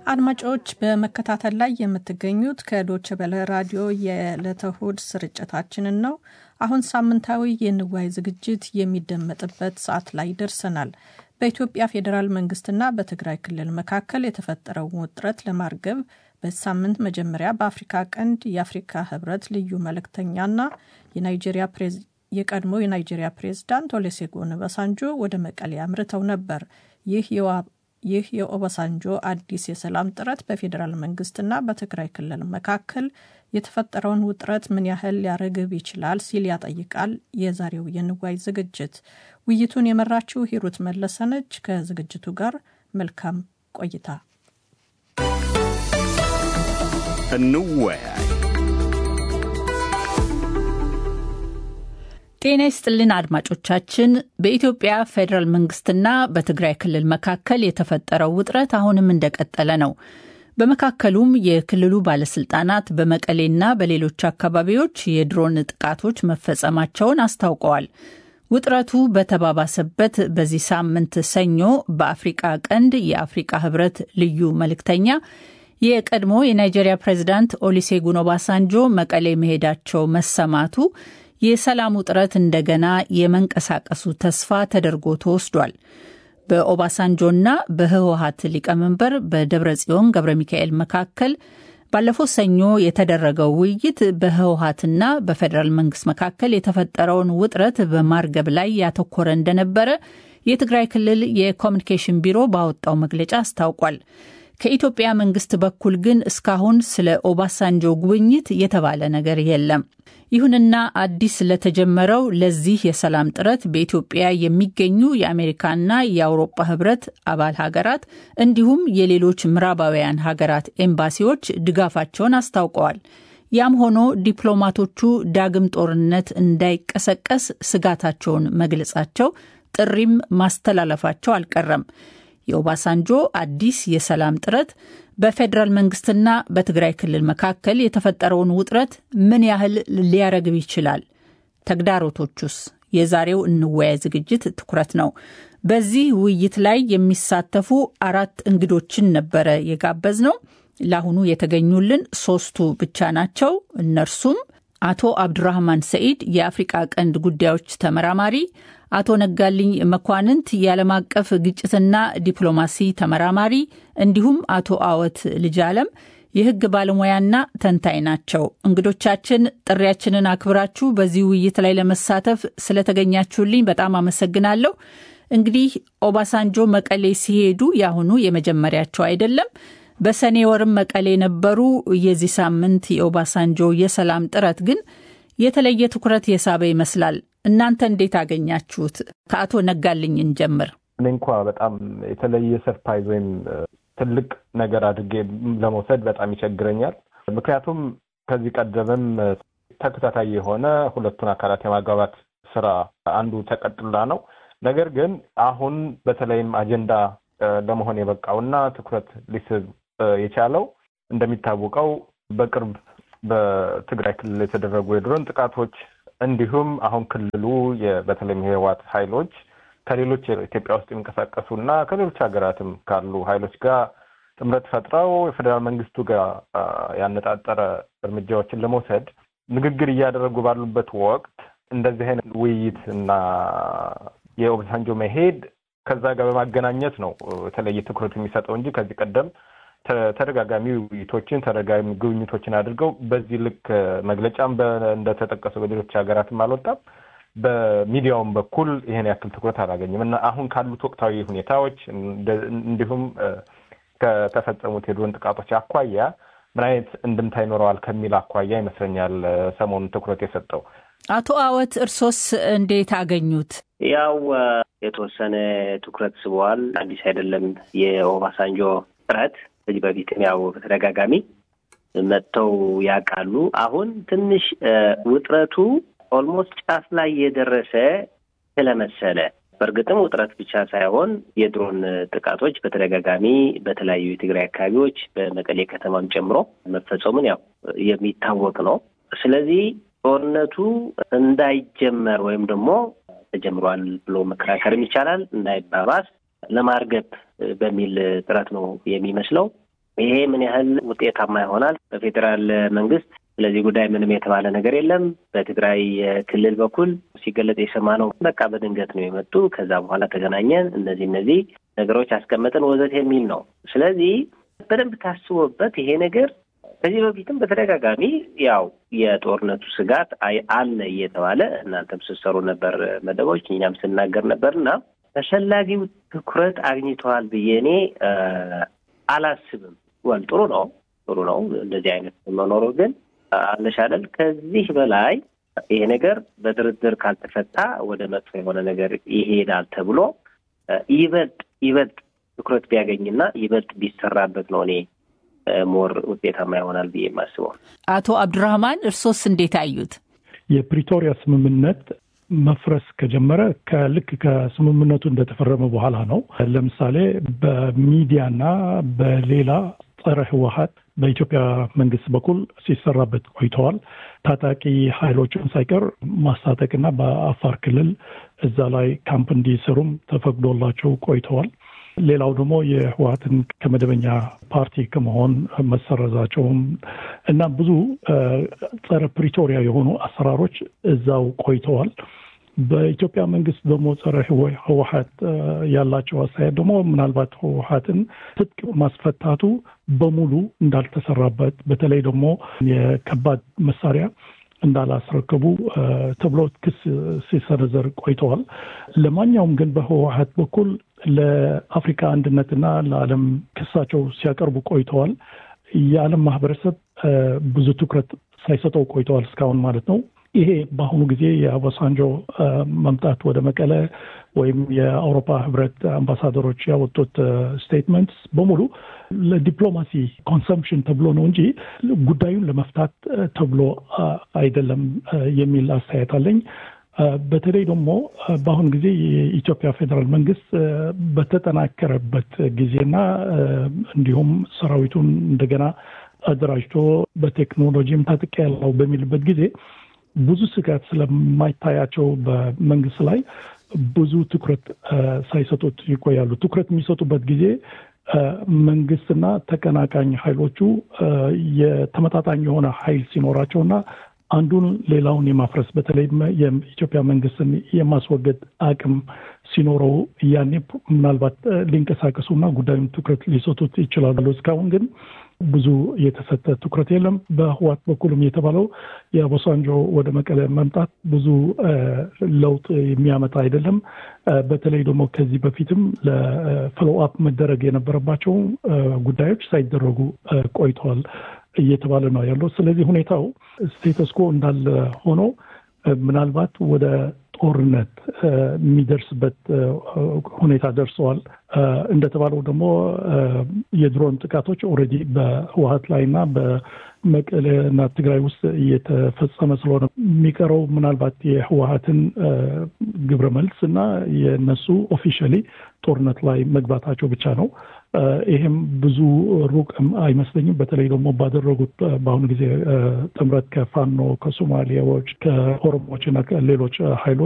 አድማጮች በመከታተል ላይ የምትገኙት ከዶቸ በለ ራዲዮ የዕለተ እሁድ ስርጭታችንን ነው። አሁን ሳምንታዊ የንዋይ ዝግጅት የሚደመጥበት ሰዓት ላይ ደርሰናል። በኢትዮጵያ ፌዴራል መንግስትና በትግራይ ክልል መካከል የተፈጠረውን ውጥረት ለማርገብ በሳምንት መጀመሪያ በአፍሪካ ቀንድ የአፍሪካ ህብረት ልዩ መልእክተኛና የናይጄሪያ የቀድሞ የናይጄሪያ ፕሬዝዳንት ኦሉሴጉን ኦባሳንጆ ወደ መቀሌ አምርተው ነበር። ይህ ይህ የኦባሳንጆ አዲስ የሰላም ጥረት በፌዴራል መንግስትና በትግራይ ክልል መካከል የተፈጠረውን ውጥረት ምን ያህል ሊያረግብ ይችላል ሲል ያጠይቃል የዛሬው የንዋይ ዝግጅት። ውይይቱን የመራችው ሂሩት መለሰነች። ከዝግጅቱ ጋር መልካም ቆይታ። እንወያይ። ጤና ይስጥልን አድማጮቻችን። በኢትዮጵያ ፌዴራል መንግስትና በትግራይ ክልል መካከል የተፈጠረው ውጥረት አሁንም እንደቀጠለ ነው። በመካከሉም የክልሉ ባለስልጣናት በመቀሌና በሌሎች አካባቢዎች የድሮን ጥቃቶች መፈጸማቸውን አስታውቀዋል። ውጥረቱ በተባባሰበት በዚህ ሳምንት ሰኞ በአፍሪቃ ቀንድ የአፍሪቃ ህብረት ልዩ መልእክተኛ የቀድሞ የናይጄሪያ ፕሬዚዳንት ኦሉሴጉን ኦባሳንጆ መቀሌ መሄዳቸው መሰማቱ የሰላሙ ጥረት እንደገና የመንቀሳቀሱ ተስፋ ተደርጎ ተወስዷል። በኦባሳንጆና በህወሀት ሊቀመንበር በደብረ ጽዮን ገብረ ሚካኤል መካከል ባለፈው ሰኞ የተደረገው ውይይት በህወሀትና በፌዴራል መንግስት መካከል የተፈጠረውን ውጥረት በማርገብ ላይ ያተኮረ እንደነበረ የትግራይ ክልል የኮሚኒኬሽን ቢሮ ባወጣው መግለጫ አስታውቋል። ከኢትዮጵያ መንግስት በኩል ግን እስካሁን ስለ ኦባሳንጆ ጉብኝት የተባለ ነገር የለም። ይሁንና አዲስ ለተጀመረው ለዚህ የሰላም ጥረት በኢትዮጵያ የሚገኙ የአሜሪካና የአውሮፓ ህብረት አባል ሀገራት እንዲሁም የሌሎች ምዕራባውያን ሀገራት ኤምባሲዎች ድጋፋቸውን አስታውቀዋል። ያም ሆኖ ዲፕሎማቶቹ ዳግም ጦርነት እንዳይቀሰቀስ ስጋታቸውን መግለጻቸው፣ ጥሪም ማስተላለፋቸው አልቀረም። የኦባሳንጆ አዲስ የሰላም ጥረት በፌዴራል መንግስትና በትግራይ ክልል መካከል የተፈጠረውን ውጥረት ምን ያህል ሊያረግብ ይችላል? ተግዳሮቶቹስ? የዛሬው እንወያይ ዝግጅት ትኩረት ነው። በዚህ ውይይት ላይ የሚሳተፉ አራት እንግዶችን ነበረ የጋበዝ ነው። ለአሁኑ የተገኙልን ሶስቱ ብቻ ናቸው። እነርሱም አቶ አብዱራህማን ሰኢድ የአፍሪቃ ቀንድ ጉዳዮች ተመራማሪ፣ አቶ ነጋልኝ መኳንንት የዓለም አቀፍ ግጭትና ዲፕሎማሲ ተመራማሪ እንዲሁም አቶ አወት ልጅ አለም የህግ ባለሙያና ተንታኝ ናቸው። እንግዶቻችን ጥሪያችንን አክብራችሁ በዚህ ውይይት ላይ ለመሳተፍ ስለተገኛችሁልኝ በጣም አመሰግናለሁ። እንግዲህ ኦባሳንጆ መቀሌ ሲሄዱ የአሁኑ የመጀመሪያቸው አይደለም። በሰኔ ወርም መቀሌ ነበሩ። የዚህ ሳምንት የኦባሳንጆ የሰላም ጥረት ግን የተለየ ትኩረት የሳበ ይመስላል። እናንተ እንዴት አገኛችሁት? ከአቶ ነጋልኝ እንጀምር። እኔ እንኳ በጣም የተለየ ሰርፕራይዝ ወይም ትልቅ ነገር አድርጌ ለመውሰድ በጣም ይቸግረኛል። ምክንያቱም ከዚህ ቀደምም ተከታታይ የሆነ ሁለቱን አካላት የማግባባት ስራ አንዱ ተቀጥላ ነው። ነገር ግን አሁን በተለይም አጀንዳ ለመሆን የበቃውና ትኩረት ሊስብ የቻለው እንደሚታወቀው በቅርብ በትግራይ ክልል የተደረጉ የድሮን ጥቃቶች እንዲሁም አሁን ክልሉ በተለይም የህወሓት ኃይሎች ከሌሎች ኢትዮጵያ ውስጥ የሚንቀሳቀሱ እና ከሌሎች ሀገራትም ካሉ ኃይሎች ጋር ጥምረት ፈጥረው የፌዴራል መንግስቱ ጋር ያነጣጠረ እርምጃዎችን ለመውሰድ ንግግር እያደረጉ ባሉበት ወቅት እንደዚህ አይነት ውይይት እና የኦባሳንጆ መሄድ ከዛ ጋር በማገናኘት ነው የተለየ ትኩረት የሚሰጠው እንጂ ከዚህ ቀደም ተደጋጋሚ ውይይቶችን ተደጋጋሚ ጉብኝቶችን አድርገው በዚህ ልክ መግለጫም እንደተጠቀሰው በሌሎች ሀገራትም አልወጣም። በሚዲያውም በኩል ይህን ያክል ትኩረት አላገኝም እና አሁን ካሉት ወቅታዊ ሁኔታዎች እንዲሁም ከተፈጸሙት የድሮን ጥቃቶች አኳያ ምን አይነት እንድምታ ይኖረዋል ከሚል አኳያ ይመስለኛል ሰሞኑን ትኩረት የሰጠው። አቶ አወት እርሶስ እንዴት አገኙት? ያው የተወሰነ ትኩረት ስበዋል። አዲስ አይደለም የኦባሳንጆ ጥረት ከዚህ በፊትም ያው በተደጋጋሚ መጥተው ያውቃሉ። አሁን ትንሽ ውጥረቱ ኦልሞስት ጫፍ ላይ የደረሰ ስለመሰለ በእርግጥም ውጥረት ብቻ ሳይሆን የድሮን ጥቃቶች በተደጋጋሚ በተለያዩ የትግራይ አካባቢዎች በመቀሌ ከተማም ጨምሮ መፈጸሙን ያው የሚታወቅ ነው። ስለዚህ ጦርነቱ እንዳይጀመር ወይም ደግሞ ተጀምሯል ብሎ መከራከርም ይቻላል እንዳይባባስ ለማርገብ በሚል ጥረት ነው የሚመስለው። ይሄ ምን ያህል ውጤታማ ይሆናል? በፌዴራል መንግስት ስለዚህ ጉዳይ ምንም የተባለ ነገር የለም። በትግራይ ክልል በኩል ሲገለጽ የሰማነው በቃ በድንገት ነው የመጡ ከዛ በኋላ ተገናኘን፣ እነዚህ እነዚህ ነገሮች አስቀመጥን ወዘት የሚል ነው። ስለዚህ በደንብ ታስቦበት ይሄ ነገር ከዚህ በፊትም በተደጋጋሚ ያው የጦርነቱ ስጋት አለ እየተባለ እናንተም ስትሰሩ ነበር መደቦች፣ እኛም ስናገር ነበር እና ተፈላጊው ትኩረት አግኝተዋል ብዬ እኔ አላስብም። ወል ጥሩ ነው ጥሩ ነው እንደዚህ አይነት መኖሩ ግን አለሽ አይደል ከዚህ በላይ ይሄ ነገር በድርድር ካልተፈታ ወደ መጥፎ የሆነ ነገር ይሄዳል ተብሎ ይበልጥ ይበልጥ ትኩረት ቢያገኝና ይበልጥ ቢሰራበት ነው እኔ ሞር ውጤታማ ይሆናል ብዬ የማስበው። አቶ አብዱራህማን እርሶስ እንዴት አዩት? የፕሪቶሪያ ስምምነት መፍረስ ከጀመረ ከልክ ከስምምነቱ እንደተፈረመ በኋላ ነው። ለምሳሌ በሚዲያና በሌላ ጸረ ህወሀት በኢትዮጵያ መንግስት በኩል ሲሰራበት ቆይተዋል። ታጣቂ ኃይሎችን ሳይቀር ማስታጠቅና በአፋር ክልል እዛ ላይ ካምፕ እንዲሰሩም ተፈቅዶላቸው ቆይተዋል። ሌላው ደግሞ የህወሀትን ከመደበኛ ፓርቲ ከመሆን መሰረዛቸውም እና ብዙ ጸረ ፕሪቶሪያ የሆኑ አሰራሮች እዛው ቆይተዋል። በኢትዮጵያ መንግስት ደግሞ ጸረ ህወሀት ያላቸው አስተያየት ደግሞ ምናልባት ህወሀትን ትጥቅ ማስፈታቱ በሙሉ እንዳልተሰራበት በተለይ ደግሞ የከባድ መሳሪያ እንዳላስረከቡ ተብሎ ክስ ሲሰነዘር ቆይተዋል። ለማንኛውም ግን በህወሀት በኩል ለአፍሪካ አንድነትና ለዓለም ክሳቸው ሲያቀርቡ ቆይተዋል። የዓለም ማህበረሰብ ብዙ ትኩረት ሳይሰጠው ቆይተዋል እስካሁን ማለት ነው። ይሄ በአሁኑ ጊዜ የኦባሳንጆ መምጣት ወደ መቀለ ወይም የአውሮፓ ህብረት አምባሳደሮች ያወጡት ስቴትመንትስ በሙሉ ለዲፕሎማሲ ኮንሰምፕሽን ተብሎ ነው እንጂ ጉዳዩን ለመፍታት ተብሎ አይደለም የሚል አስተያየት አለኝ። በተለይ ደግሞ በአሁኑ ጊዜ የኢትዮጵያ ፌዴራል መንግስት በተጠናከረበት ጊዜና እንዲሁም ሰራዊቱን እንደገና አደራጅቶ በቴክኖሎጂም ታጥቅ ያለው በሚልበት ጊዜ ብዙ ስጋት ስለማይታያቸው በመንግስት ላይ ብዙ ትኩረት ሳይሰጡት ይቆያሉ። ትኩረት የሚሰጡበት ጊዜ መንግስትና ተቀናቃኝ ኃይሎቹ የተመጣጣኝ የሆነ ኃይል ሲኖራቸውና አንዱን ሌላውን የማፍረስ በተለይ የኢትዮጵያ መንግስትን የማስወገድ አቅም ሲኖረው ያኔ ምናልባት ሊንቀሳቀሱና ጉዳዩን ትኩረት ሊሰጡት ይችላሉ። እስካሁን ግን ብዙ የተሰጠ ትኩረት የለም። በህዋት በኩልም የተባለው የኦባሳንጆ ወደ መቀለ መምጣት ብዙ ለውጥ የሚያመጣ አይደለም። በተለይ ደግሞ ከዚህ በፊትም ለፎሎው አፕ መደረግ የነበረባቸው ጉዳዮች ሳይደረጉ ቆይተዋል እየተባለ ነው ያለው። ስለዚህ ሁኔታው ስቴተስኮ እንዳለ ሆኖ ምናልባት ወደ ጦርነት የሚደርስበት ሁኔታ ደርሰዋል። እንደተባለው ደግሞ የድሮን ጥቃቶች ኦልሬዲ በህወሀት ላይ እና በመቀሌ እና ትግራይ ውስጥ እየተፈጸመ ስለሆነ የሚቀረው ምናልባት የህወሀትን ግብረ መልስ እና የነሱ ኦፊሻሊ ጦርነት ላይ መግባታቸው ብቻ ነው። ይሄም ብዙ ሩቅ አይመስለኝም። በተለይ ደግሞ ባደረጉት በአሁኑ ጊዜ ጥምረት ከፋኖ ከሶማሊያዎች፣ ከኦሮሞዎች እና ሌሎች ኃይሎች